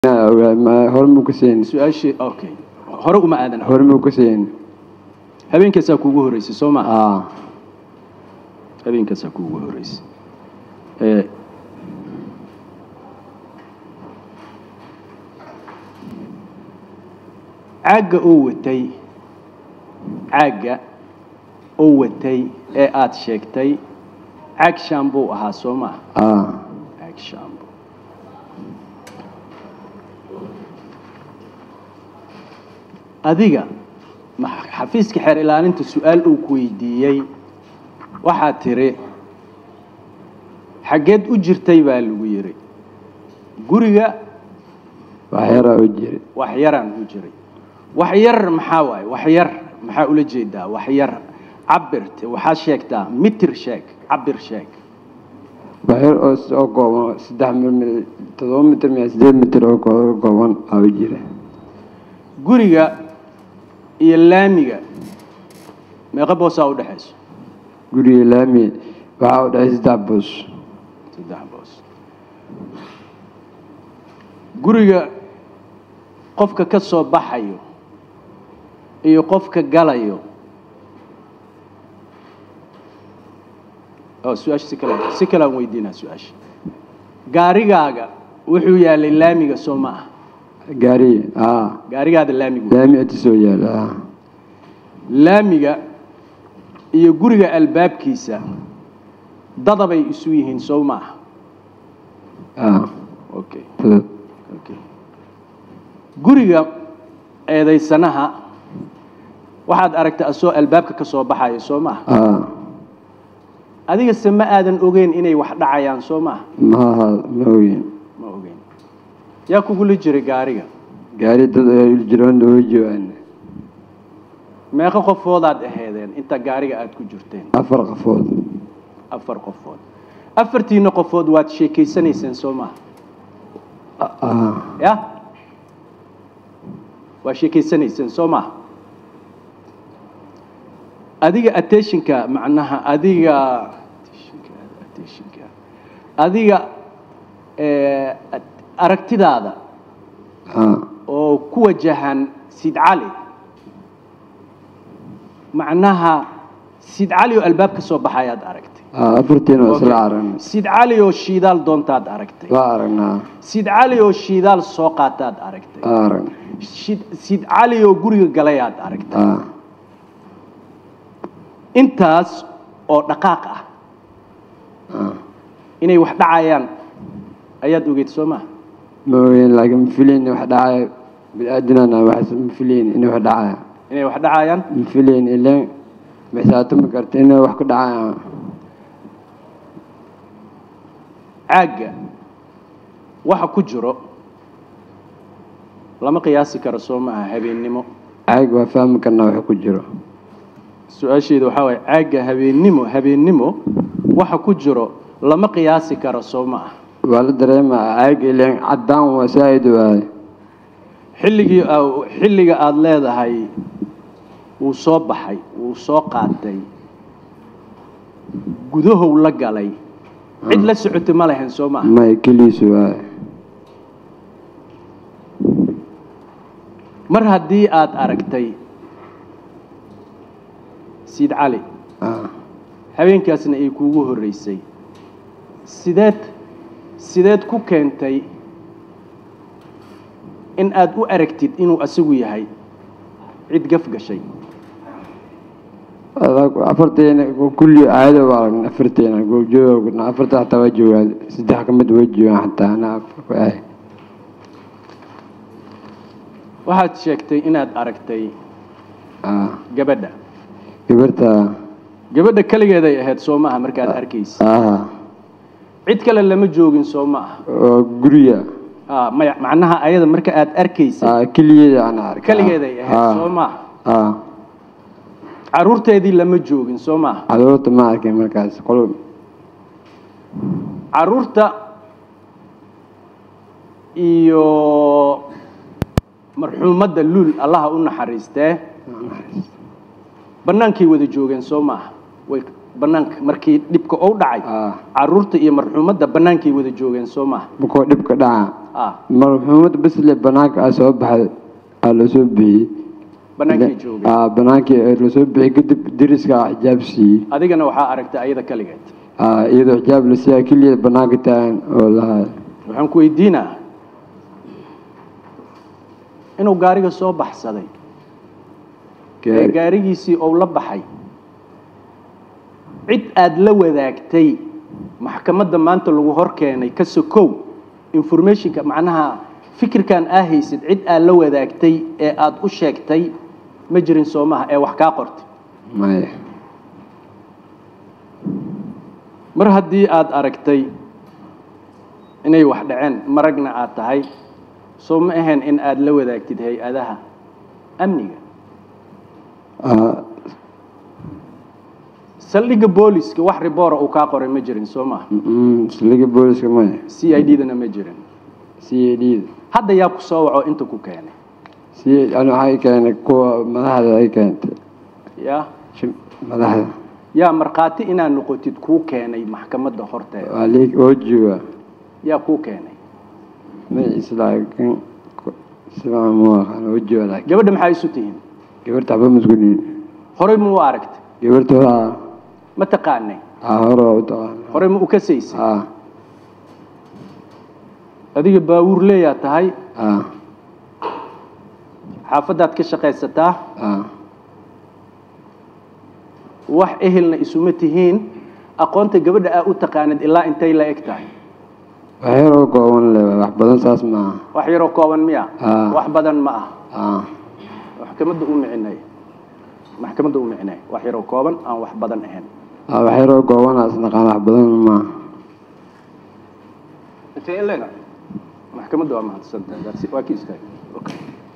hore muu ka siin su-aashii okay hore uma aadan hore muu ka siin habeenkaasaa kuugu horreysay soo ma aa habeenkaasaa kuugu horreysay ee caagga oo watay caagga oo watay ee aada sheegtay caag shaambuu ahaa soo ma aa caag shaambo adiga ma- xafiiska xeer ilaalinta su-aal uu ku weydiiyey waxaad tiri xaggeed u jirtay baa lagu yidhi guriga wax yaraa u jiri wax yaraan u jiray wax yar maxaa waaye wax yar maxaa ula jeedaa wax yar cabirte waxaad sheegtaa mitir sheeg cabir sheeg wax yar oo s- oo kooban saddex mir todoba mitir miya sideed mitir oo koo- kooban aa u jira guriga iyo laamiga meeqa boosaa u dhexayso guriga laami waxaa u dhexay saddex boos saddex boos guriga qofka ka soo baxayo iyo qofka galayo oo su-aasha si kale si kale aan weydiinaa su-aasha gaarigaaga wuxuu yaalay laamiga soo ma ah gaari aa gaarigaada laamigu laami inta soo yaala aa laamiga iyo guriga albaabkiisa dadabay isu yihiin soo ma ah aa okay fudud Okay. guriga eedaysanaha waxaad aragtay asoo albaabka ka soo baxayo soo maaha aa adiga se ma aadan ogeyn inay wax dhacayaan soo maaha maaha ma ogin ma ogeyn yaa kugula jiray gaariga gaari dad ay jiroon oo joogaan meeqa qofoodaad aheedeen inta gaariga aad ku jirteen afar qafood afar qofood afartiina qofood waad sheekeysanayseen soo maaha aa ya waa sheekeysanayseen soo maaha adiga attentionka macnaha adiga attentionka attentionka adiga eh, at- aragtidaada aa oo ku wajahan sid cali macnaha sid cali oo albaab ka soo baxayaad aragtay aa afartiina waa isla aragnay sid cali oo shiidaal doontaad aragtay waa aragnaa sid cali oo shiidaal soo qaataad aragtay waa aragnay Shid- sid cali oo guriga galayaad aragtay aa intaas oo dhaqaaq ah aa inay wax dhacayaan ayaad ogeyd soo maha ma ogin laakiin ma filayn wax dhacaya bini-aadanana wax ma filayn inay wax dhacaya inay wax dhacayaan ma filayn ileen xisaabtami karta inay wax ku dhacaya caagga waxa ku jiro lama qiyaasi karo soo maaha habeennimo caag waa fahmi karnaa wax ku jiro su-aasheedu waxaa waaye caagga habeennimo habeennimo waxa ku jiro lama qiyaasi karo soo ma ah waa la dareemaa caag ileen caddaan waa saa'id waaye xilligii aa- xilliga aada leedahay wuu soo baxay wuu soo qaatay gudahow la galay cid la socotay ma lahayn soo maaha may keliisu waaye mar haddii aada aragtay siid cali aa habeenkaasna ay kuugu horreysay sideed sideed ku keentay in aada u aragtid inuu asagu yahay cid gaf gashay adag afarteena kulli caado waa aragnay afarteena goobjooga afarta xataa waa joogaan saddex ka mid waa joogaan xataa anaa afar ku ahay waxaad sheegtay inaad aragtay aa gabadha gabarta gabadha keligeeday ahayd soo maaha markaad arkaysa aa cid kale lama joogin soo maaha oo guriga Ah, maya macnaha ayada marka aad arkaysa aa keligeeda ana arkay keligeeday ahayd soo maaha aa caruurteedii lama joogin soo maaha caruurta ma arkin markaas qol caruurta iyo marxuumadda luul allaha u naxariistee bannaankay wada joogeen soo maaha way bannaanka markii dhibka ou dhacay aa caruurta iyo marxuumadda bannaankay wada joogeen soo maaha markoo dhibka dhaca ah marxuumad bisle banaanka ah soo baxay aa lasoo bixiyey bannaankii joogay aa banaankii lasoo bixiyey kadib deriska ah xijaab siiyey adigana waxaa aragtay ayada kaligeed aa iyadoo xijaab la siiyaa keliya banaanka taagan oo lahaa waxaan ku weydiinaa inuu gaariga soo baxsaday ee gaarigiisii ou la baxay cid aad la wadaagtay maxkamadda maanta lagu hor keenay ka sokow informationka macnaha fikirkan aa haysid cid aad la wadaagtay ee aad u sheegtay ma jirin soo maha ee wax kaa qortay maya mar haddii aad aragtay inay wax dhaceen maragna aad tahay soo ma ahayn in aad la wadaagtid hay-adaha amniga aa saldhigga booliska wax riboora uu kaa qoray ma jirin soo maha mm, saldhigga booliska maya c i d dana ma jirin c a d hadda yaa ku soo waco inta ku keenay c ani waxay keenay kuwa madaxda ay keentay yaa Shim- madaxda yaa markhaati inaad noqotid kuu keenay maxkamadda horteeda waa lii oo jooga yaa kuu keenay magaciisa laakiin ku- sidaa ma aqaan oo jooga laakiin gabadha maxaa isu tihiin gabarta waxba maskuliin horey ma u aragtay gabarta waa ma taqaanay aa hore waa u taqaana horey ma u kasaysay aa adiga baawuur leeyaa tahay aa xaafaddaad ka shaqaysataa aa wax ehelna isuma tihiin aqoonta gabadha aa u taqaanid ilaa intay la eg tahay wax yar oo kooban le wax badan saas maaha wax yaroo kooban miya Ah. wax badan ma ah aa maxkamadda u micinay maxkamadda u micinay wax yaroo kooban aan wax badan ahayn aa wax yar oo kooban as naqaan wax badan maaha intee in leega maxkamadda waa mahadsantahay That's it. waa ki istaag Okay.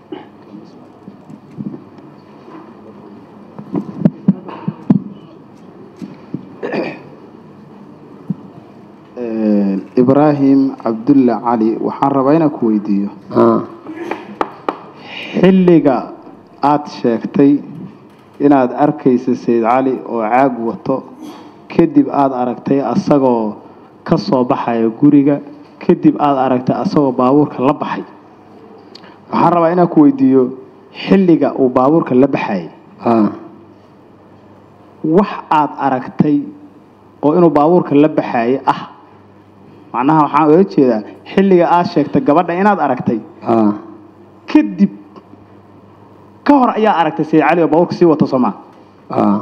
ibraahim cabdulle cali waxaan rabaa inaan ku weydiiyo aa xilliga aada sheegtay inaad arkaysa sayid cali oo caag wato kadib aada aragtay asagoo ka soo baxaya guriga kadib aada aragtay asagoo baabuurka la baxay waxaan rabaa inaan ku weydiiyo xilliga uu baabuurka la baxayay aa wax aada aragtay oo inuu baabuurka la baxayay ah macnaha waxaan oga jeedaa xilliga aada sheegtay gabadha inaad aragtay aa kadib ka hor ayaa aragtay sayid cali oo baabuurka sii wato soomaa aa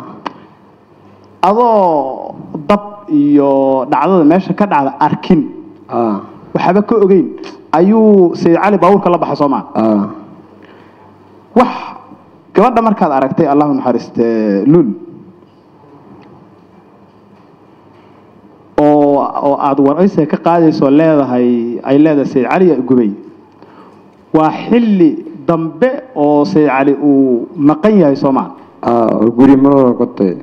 adoo dab iyo dhacdada meesha ka dhacda arkin aa waxba ka ogeyn ayuu sayid cali baabuurka la baxa soomaa aa wax gabadha markaad aragtay allahu naxariiste lul oo oo aada waraysiga ka qaadayso leedahay ay leedahay sayid cali yaa gubay waa xilli dambe oo sayid cali uu maqan yahay soomaa aa oo guri mar hore kotay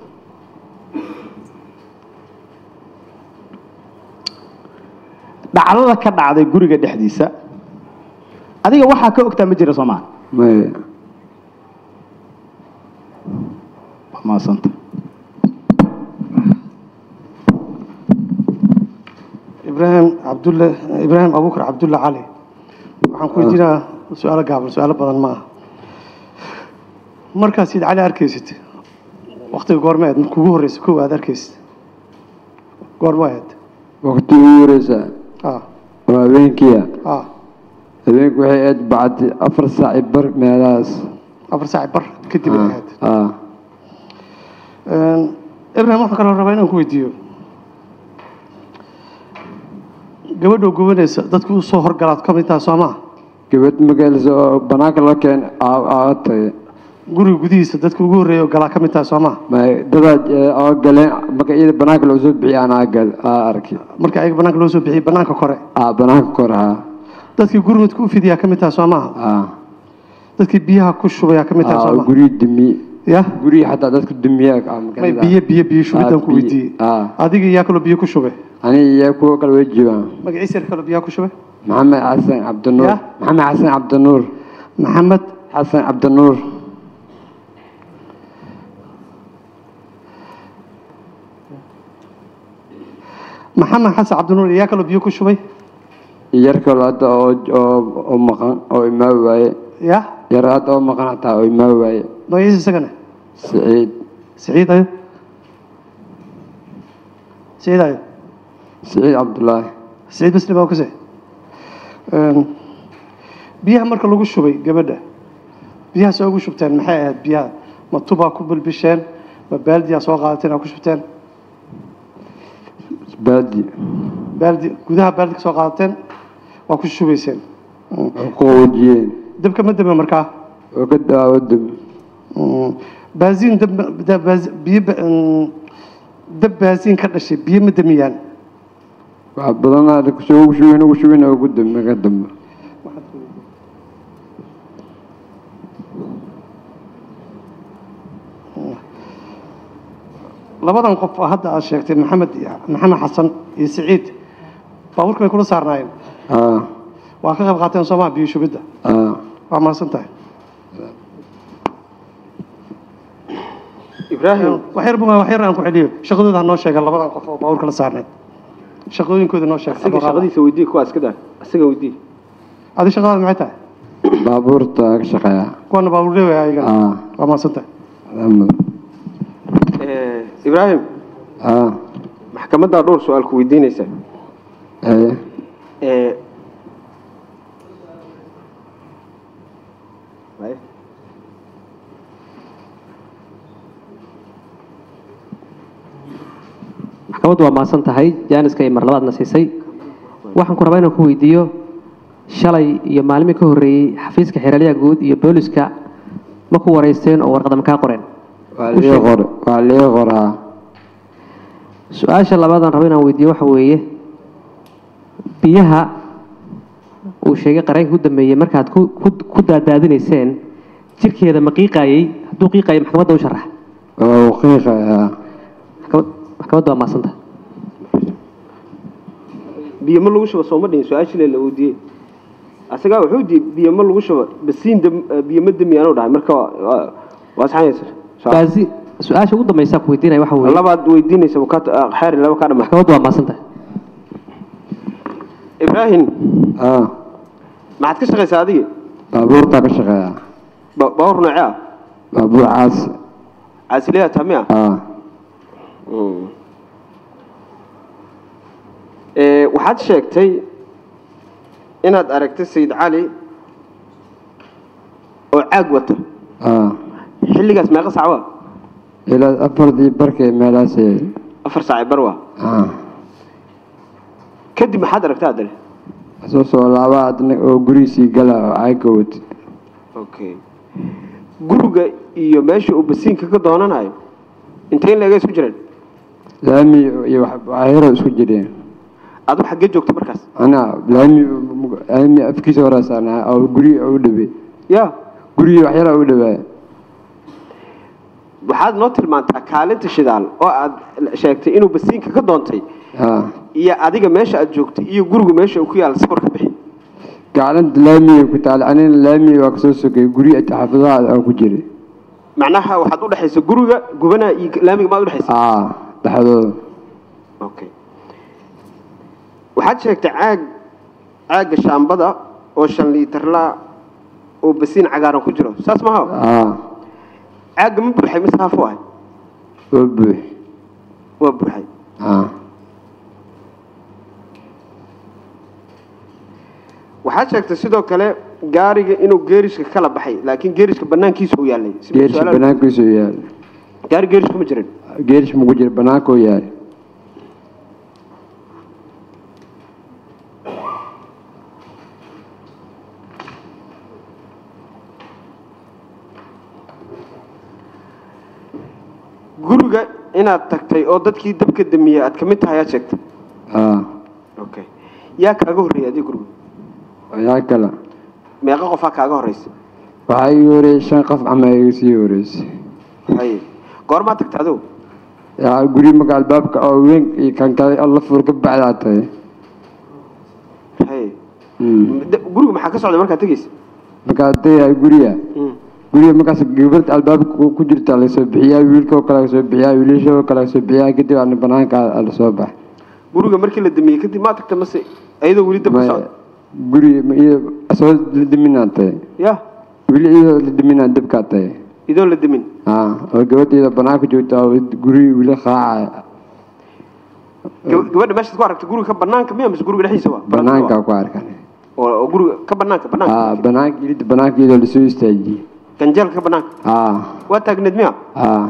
dhacdada ka dhacday guriga dhexdiisa adiga waxaa ka ogtaa ma jira soomaa maya maasanta ibraahim cabdulle ibraahim abuukar cabdulle cali waxaan ku weydiinaa su-aalo gaaban su-aalo badan ma aha markaad sayid cali arkaysid waktiga goormeed marka ugu horreysa kow aad arkaysid goorma ahayd waqti ugu horeysa ah oo habeenkiia ah habeenku waxay aad bacdi afar saaci bar meelahaas afar saaci bar kadib ay ahayd aa ibraahim waxaan kaloo rabaa inaan ku weydiiyo gabadhoo gubanaysa dadku u soo horgalaad ka mid taha soo maha gabadh magaalisa oo banaanka loo keen aa tagay guriga gudihiisa dadka ugu horreeya oo galaa ka mid taha soo maha may dadaa oo galeen marka iyada banaanka loo soo bixiy anaa gal aa arkay marka ayaga banaanka loo soo bixiyey banaanka kore aa banaanka kor haa dadkii gurmudka u fidiyaa ka mid taha soo maha aa dadkii biyaha ku shubayaa ka mid taha aa soo oo maha guryi dumi ya guryi xataa dadka dumiya aa may magaalada. biyo biyo biyo shubidaan Ah, ku biyo. weydiiyey Ah. adiga yaa kaloo biyo ku shubay aniga iyo kuwa kale way joogaan magaciisa yar kaloo biyaha ku shubay maxamed xasan cabdinuur Ya? maxamed xasan cabdinuur maxamed xasan cabdinuur maxamed xasan cabdinuur yaa kaloo biyo ku shubay iyo yar kaloo hadda oo oo oo maqan oo imaa waaye ya yar hadda oo maqan xataa oo imaa waaye magaciisa isagana siciid siciid ayo siciid ayo siciid cabdullaahi siciid basri baa kuse biyaha marka lagu shubay gabadha biyaha soo ugu shubteen maxay ahayd biyaha ma tubaa ku bilbisheen ma baaldiyaa soo qaadateen aa ku shubteen baadi baaldi gudaha baaldi ka soo qaadateen waa ku shubayseen oo ku qaboojiyeen dabka ma dame markaa oo ka daawo dam baasiin dab da- baas- biyo ba- mm, dab baasiin ka dhashay biyo ma damiyaan wax badanaa kusoo ugu shubin ugu shubin oo ugu dambe ka dambe labadan qof oo hadda aad sheegtay maxamed maxamed xasan iyo siciid baabuurka bay kula saarnaayeen aa waa ka qayb qaateen soomaa biyo shubidda aa waa mahadsan tahay ibraahim wax yar baa wax yar aan ku celiyo shaqadooda ha noo sheega labadan qof oo baabuurka la saarnayd shaqooyinkooda noo sheeg isaga shaqadiisa weydii kuwaas ka daa isaga weydii adi shaqadaada maxay tahay baabuurta ka shaqeeya kuwana baabuur leewaya ayagana aa waa mahadsan tahay alxamdu ibraahim aa maxkamaddaa dhowr su-aal ku weydiinaysa haye ee maxkamaddu waa mahadsan tahay jaaniska ay mar labaadna siisay waxaan ku rabaa inaan ku weydiiyo shalay iyo maalmii ka horreeyey xafiiska xeeralyaha guud iyo booliska ma ku wareysteen oo warqada ma kaa qoreen waa liga qor waa liga qoraa su-aasha labaadaan rabo inaan weydiiyo waxa weeye biyaha uu sheegay qareenka u dambeeyey markaad ku ku- ku daadaadinayseen jirkeeda ma qiiqaayey hadduu qiiqayo maxkamadda u sharax waa uqiiqayaa maxkamad maxkamaddu waa mahadsan tahay biyo ma lagu shubo sooma dhihin su-aashile la weydiiyey asagaa wuxuu di biyo ma lagu shubo basiin dam- biyo ma damiyaanu dhahay marka waa- waa- waa saxaysa baasi su-aasha ugu dambaysa ku weydiinaya waxa weeye labaad weydiinaysa wakaa- xeer laba kaa dhama maxkamaddu waa mahadsan tahay ibraahim aa maxaad ka shaqaysaa adigi baabuurta ka shaqeeya ba- baabuur noocee ah baabuur caasi caasileya tamiya aa Ee, waxaad sheegtay inaad aragtay sayid cali oo caag wata aa xilligaas meeqa sac waa ilaa afartii barkay meelaasee afar saaci bar waa aa kadib maxaad aragtay haddana soo soo laaba adna oo gurigiisii gala oo caaga wati okay guriga iyo meesha uu basiinka ka doonanayo intee in leega isku jireen laami iyo wax- waxyaro isku jireen adu xaggee joogta markaas anaa laami laami afkiisa horeesaanaa oo guri u dhawey ya gurigii waxyara u dhawaa waxaad noo tilmaantaa kaalinta shidaal oo aad sheegtay inuu basiinka ka doontay aa iyo adiga meesha aad joogtay iyo gurigu meesha uu ku yaalla sawir ka bixi gaclanta laamiga ku taal anina laamiga waa kasoo sogay guri xaafadaha aan ku jiray macnaha waxaad u dhexaysa guriga gubanaha iyo laamiga maad u dhexaysa aa dhexdooda okay waxaad sheegtay caag caagga shaambada oo shan liitarla oo basiin cagaaran ku jiro saas maha aa caagga ma buuxay mise haaf u ahay oo buux waa buuxay aa waxaad sheegtay sidoo kale gaariga inuu geeriska kala baxay laakiin geeriska banaankiisa uu yaallay Si geerish su'aalaha- banaankiisu yaal gaari geeris kuma jirin geerish mugu jira banaankoo yaal guriga inaad tagtay oo dadkii dabka damiyey aad kamid tahay aad sheegtay aa okay yaa kaaga horreeyay adiga guriga yaa kale meeqa qofaa kaaga horreysay waxaa ii horeeyay shan qof ama iga sii horeysay haye goormaa tagtay adigu yaa guri marka albaabka oo weyn iyo kan kale oo la fur ka bacdaa tahay haye Mm. Da- guriga maxaa ka socday markaad tegeysa markaa tagay guriga guriga markaas gabadh albaabka ku ku jirta lasoo bixiyaa wiilka oo kale lasoo bixiyaa wiilasha oo kale lasoo bixiyaa kadib ana banaanka lasoo bax guriga markii la damiyey kadib maa tagta mase ayadoo weli dab ka Maya- socda guri ma iyo soo la diminaa tahay ya weli iyadoo la diminaa dabkaa tahay idoo la demin haa oo gabadheeda banaanka joogta oo guri weli qaacaya Gab- gabadha meeshaad ku aragtay guriga ka banaanka miya mise guriga dhexdiisa wa banaankaa ku arkan oo oo guriga ka banaanka haa banaanka banaanka ilida banaanka iyadoo lasoo istaajiyey ganjeelka ka banaanka haa waa taagneed miya haa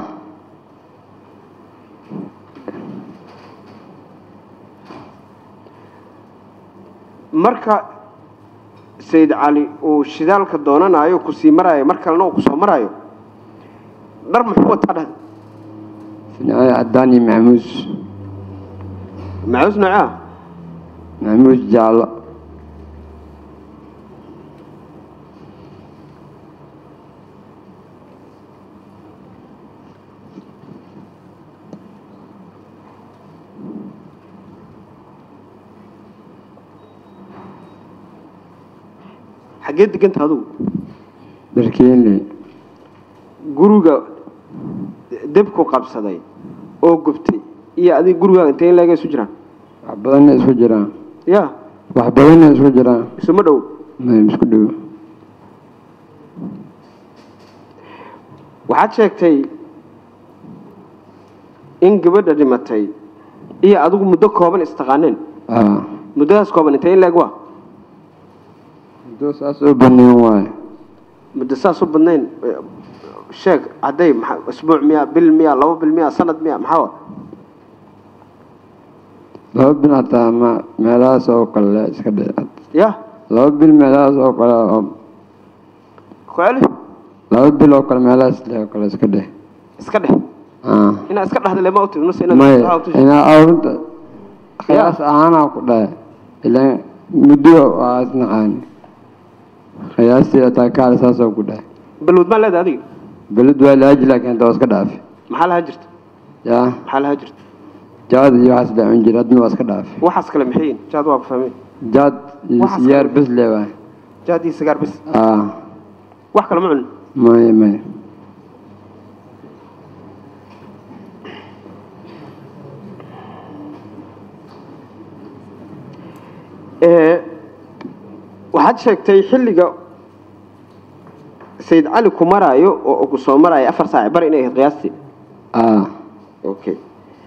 marka sayid cali uu shidaalka doonanayo kusii maraayo mar kalena uu kusoo maraayo dhar muxuu wataa dhahda finaaya cadaan iyo macmuus macuus noocaa macmuus jaallo xaggee deganta adugu dharkeenle guriga debku qabsaday oo gubtay iyo adiga gurigaaga intee in leega isu jiraan wax badanna isku jiraan ya wax badanna isku jiraan isuma dhow may isku dhow waxaad sheegtay in gabadha dhimatay iyo adigu muddo kooban istaqaaneen haa muddadaas kooban intee in leeg waa muddo saas oo baneen waaye muddo saas u badnayn eh, sheeg hadday maxaa isbuuc miya bil miya laba bil miya sanad miya maxaa wa laba bil hataa ma meelahaas oo kale iska dhe ya laba bil meelahaas oo kale oo ku celi laba bil oo kale meelahaas le oo kale iska dheh iska dhex haa inaad iska dhexda lema utid mase inaad may waxaa u tusi- inaa awrinta khiyaas ahaanaa ku dhahay ilaan muddo waa isnaqaani khiyaasteeda taa kaale saasoo ku dhahay balwad maa leedahay adiga beled waa laaji laakiin inta waa iska dhaafi maxaa lahaa jirta yaa maxaa lahaa jirta jaad iyo waxaas dhacun jira haddana waa iska dhaafi waxaas kale maxay yihiin jaad waa ku fahmeen jaad iyo Waxaas siyaar kale- bes le waay jaad iyo sigaar bis aa wax kale ma cunin may may Ee, waxaad sheegtay xilliga sayid cali ku maraayo oo uu ku soo maraayo afar saac bar inay ahayd qiyaastii aa okay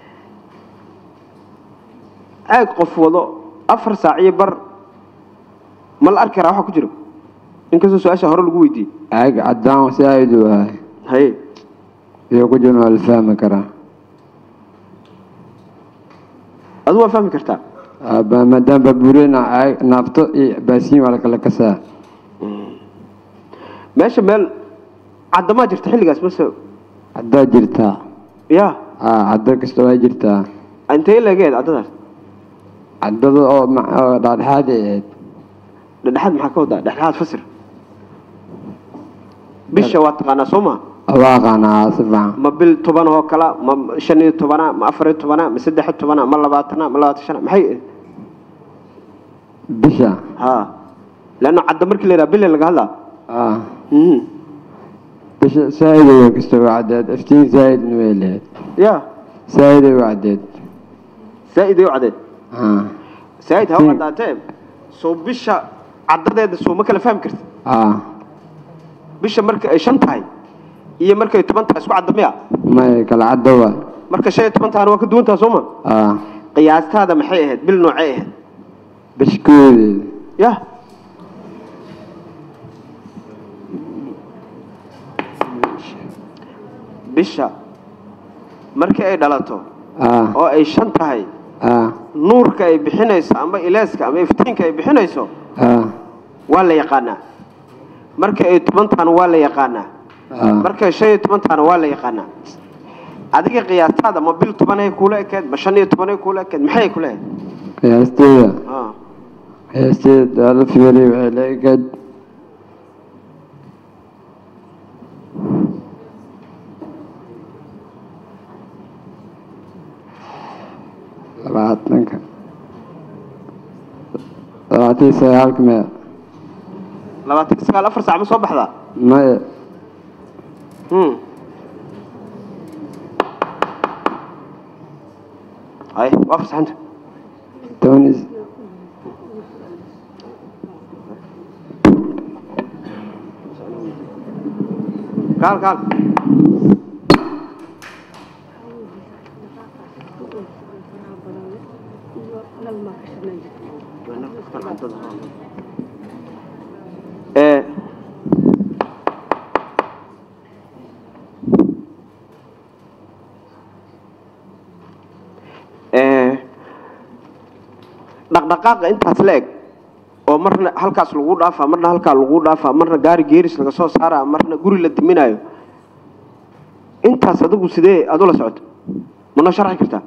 caag qof wado afar saac iyo bar ma la arki karaa waxa ku jiro inkastoo su-aasha hore lagu weydiiyey caag cadaan si aad u waay haye iyo ku jirna waa la fahmi karaa adigu waa fahmi kartaa Aa, ba- maadaama baabuurena caag naafto iyo baasiin waa la kala kasaa meesha meel caddamaa jirta xilligaas mase caddaa jirtaa ya aa caddo kasta waa jirtaa intee leegeed caddadaas caddada oo ma- oo dhaadhexaad ay ahayd dhexdhexaad maxaa ka wadaa dhexdhexaad fasir bisha waa taqaanaa soo ma waa aqaanaa si fiican ma bil toban oo kala ma shan iyo tobana ma afar iyo tobana ma saddex iyo tobana ma labaatana ma labaatan shana maxay bisha ha leanna cadda markii la yidhaha bille laga hadlaa aa Mhm. bisha saaid ay kasta waa caddeed iftiin saaidna way lahayd ya saaid ay waa caddeed saa'id ay u caddeed aa saa'id ha u Hmm. caddaatee soo bisha caddadeeda soo ma kala fahmi karti aa bisha marka ay shan tahay iyo markay toban tahay isku cadda miya may kala caddo waa marka shan iyo toban tahana waa ka duwan taha soo ma aa qiyaastaada maxay ahayd bil noocay ahayd bishkoodeeda ya bisha markii ay dhalato aa oo ay shan tahay aa nuurka ay bixinayso ama ileeska ama iftiinka ay bixinayso aa waa la yaqaanaa marka ay toban tahana waa la yaqaanaa aa markay shan iyo toban tahana waa la yaqaanaa adiga qiyaastaada ma bil tobanay kuula ekeed ma shan iyo tobanay kuula ekeed maxay kula ekeed qiyaasteeda Ah. qiyaasteeda waa la fiiriyay waxay la egaad labaatanka labaatan iyo sagaalka meel labaatan iyo sagaal afar saac ma soo baxdaa maya Hmm. hay waa fasaxanta toban iyo kaal kaal ee ee dhaqdhaqaaqa intaas la eg oo marna halkaas lagu dhaafaa marna halkaa lagu dhaafaa marna gaari geeris laga soo saaraa marna guri la diminayo intaas adigu sidee aad ula socoto ma noo sharxi kartaa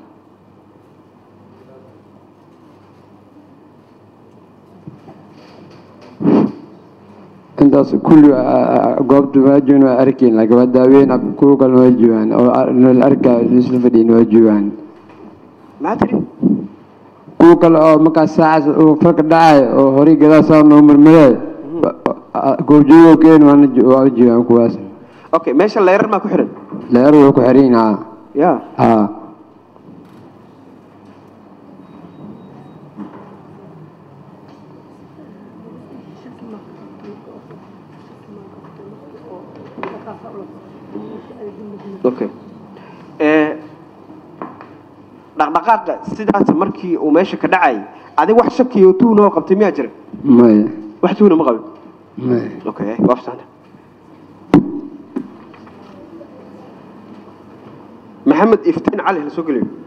intaas kulli goobta waajiban waa arkayn laakiin waa daaweyn kuwa kalena waa joogaan oo la arkaa isla fadhiyin waa joogaan maxaa tiri kuwa kale oo markaas saacaas uu farka dhacayo oo horay gadaal saa noo marmaree goobjoogo keen waana waa joogaan kuwaas okay meesha leerar maa ku xiran leer way ku xiran haa ya haa okay ee dhaqdhaqaaqa sidaas markii uu meesha ka dhacay adiga wax shakiyo tuuna oo qabtay miyaa jira maya wax tuuna ma qabin maya okay waa fasaxda maxamed iftiin cali la soo geliyo